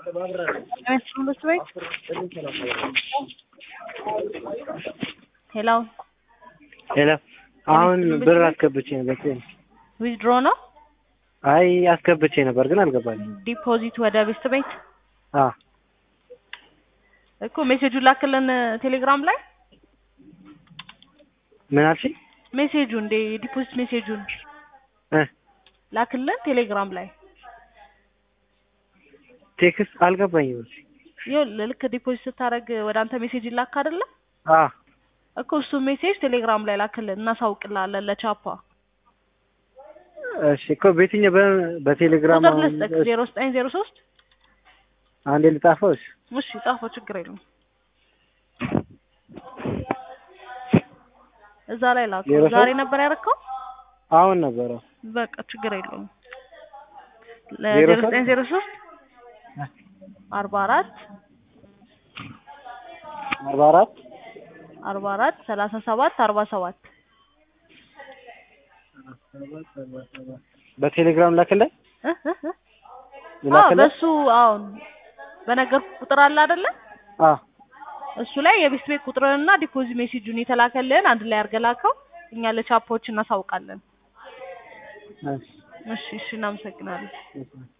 ትምህርት ቤት ሄሎ ሄሎ አሁን ብር አስገብቼ ነበር። ዊዝድሮ ነው አይ አስገብቼ ነበር ግን አልገባልኝ። ዲፖዚት ወደ ቤስት ቤት አ እኮ ሜሴጁን ላክልን ቴሌግራም ላይ ምን አልሽኝ? ሜሴጁ እንደ ዲፖዚት ሜሴጁን እ ላክልን ቴሌግራም ላይ ቴክስት አልገባኝም። ይኸው ልክ ዲፖዚት ስታደርግ ወደ አንተ ሜሴጅ ይላክ አይደለ አ እኮ እሱ ሜሴጅ ቴሌግራም ላይ ላክልን እናሳውቅልሃለን ለቻፓ እሺ እኮ በየትኛው በ- በቴሌግራም ቁጥር አሁን ልስጥክ ዜሮ ዘጠኝ ዜሮ ሶስት አንዴ ልጻፈው? እሺ እሺ ጻፈው ችግር የለውም እዛ ላይ ላከው ዜሮ ሶስት ዛሬ ነበር ያደረከው አሁን ነበረ በቃ ችግር የለውም ዜሮ ዜሮ ዘጠኝ ዜሮ ሶስት አርባ አራት አርባ አራት አርባ አራት ሰላሳ ሰባት አርባ ሰባት በቴሌግራም ላክልኝ እ እ እ አዎ ላክልኝ። በሱ አሁን በነገር ቁጥር አለ አይደለ አ እሱ ላይ የቤት ቤት ቁጥርንና ዲፖዚት ሜሴጁን የተላከልን አንድ ላይ አድርገህ ላከው እኛ ለቻፓዎች እናሳውቃለን እሺ እሺ እሺ እናመሰግናለን እሺ